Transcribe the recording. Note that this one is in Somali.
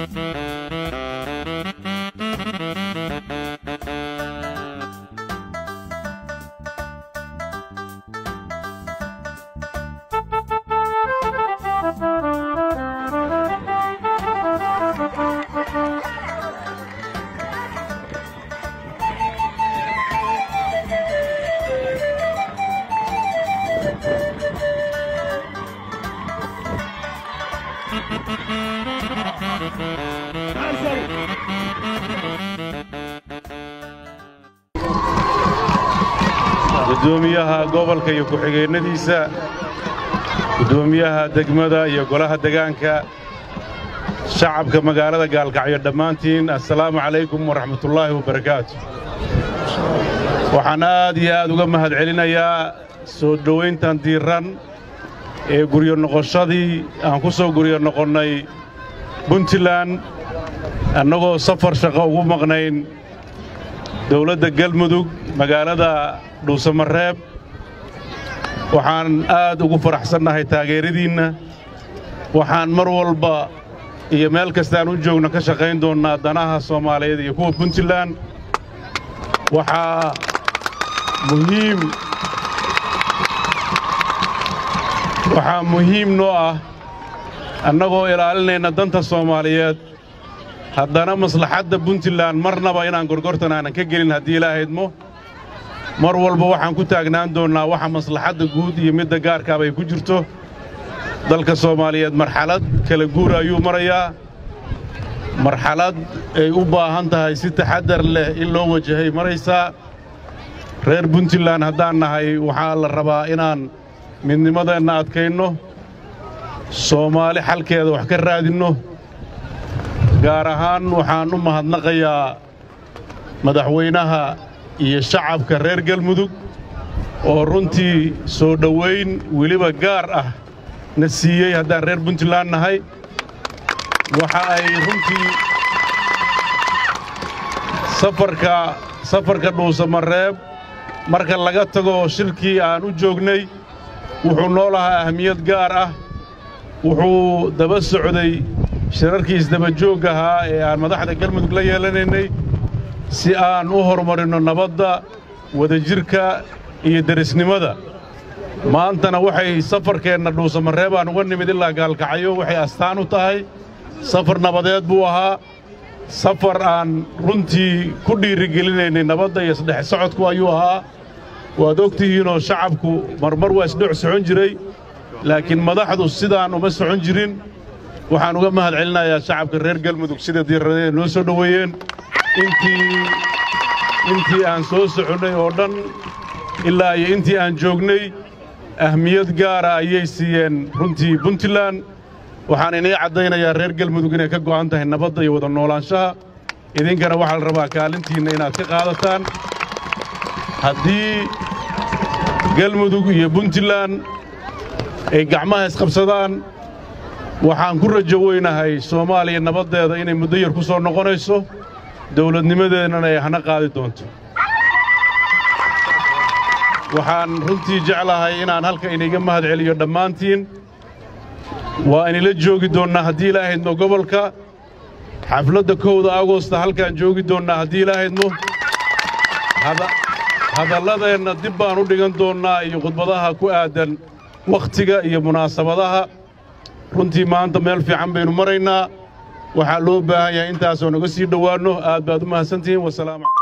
gudoomiyaha gobolka iyo ku-xigeennadiisa gudoomiyaha degmada iyo golaha degaanka shacabka magaalada gaalkacyo dhammaantiin assalaamu calaykum waraxmatullaahi wabarakaatu waxaan aad iyo aad uga mahad celinayaa soo dhowayntan diirran ee guryo noqoshadii aan ku soo guryo noqonnay puntland annagoo safar shaqo ugu maqnayn dawladda galmudug magaalada dhuusamareeb waxaan aad ugu faraxsannahay taageeradiinna waxaan mar walba iyo meel kastaan u joogno ka shaqayn doonnaa danaha soomaaliyeed iyo kuwa puntland waxaa muhiim waxaa muhiim noo ah annagoo ilaalinayna danta soomaaliyeed haddana maslaxadda puntland marnaba inaan gorgortan aanan ka gelin haddii ilaahaydmo mar walba waxaan ku taagnaan doonnaa waxa maslaxadda guud iyo midda gaarkaaba ay ku jirto dalka soomaaliyeed marxalad kala guura ayuu marayaa marxalad ay u baahan tahay si taxaddar leh in loo wajahay maraysaa reer puntland haddaan nahay waxaa la rabaa inaan midnimadeenna adkaynno soomaali xalkeeda wax ka raadinno gaar ahaan waxaan u mahadnaqayaa madaxweynaha iyo shacabka reer galmudug oo runtii soo dhowayn weliba gaar ah na siiyey haddaan reer puntland nahay waxa ay runtii safarka safarka dhuusamareeb marka laga tago shirkii aan u joognay wuxuu noo lahaa ahmiyad gaar ah wuxuu daba socday shirarkii isdabajoog ahaa ee aan madaxda galmudug la yeelanaynay si aan u horumarinno nabadda wadajirka iyo derisnimada maantana waxay safarkeenna dhuusamareeb aan uga nimid ilaa gaalkacyo waxay astaan u tahay safar nabadeed buu ahaa safar aan runtii ku dhiirigelinaynay nabadda iyo isdhex socodku ayuu ahaa waad og tihiinoo shacabku marmar waa isdhex socon jiray laakiin madaxdu sidaan uma socon jirin waxaan uga mahad celinayaa shacabka reer galmudug sida diirradee noo soo dhoweeyeen intii intii aan soo soconnay oo dhan ilaa iyo intii aan joognay ahmiyad gaara ayay siiyeen runtii puntland waxaan inii caddaynayaa reer galmudug inay ka go'an tahay nabadda iyo wada noolaanshaha idinkana waxaa la rabaa kaalintiinna inaad ka qaadataan haddii galmudug iyo puntland ay gacmaha isqabsadaan waxaan ku rajo weynahay soomaaliya nabaddeeda inay muddo yar ku soo noqonayso dawladnimadeennana ay hana qaadi doonto waxaan runtii jeclahay inaan halka iniga mahad celiyo dhammaantiin waa inila joogi doonnaa haddii ilaahaydmo gobolka xafladda kowda agosta halkaan joogi doonnaa haddii ilaahaydmo hadalladeenna dib baan u dhigan doonnaa iyo khudbadaha ku aadan wakhtiga iyo munaasabadaha runtii maanta meel fiican baynu maraynaa waxaa loo baahan yahay intaasoon uga sii dhowaanno aad baad u mahadsantihiin wasalaamu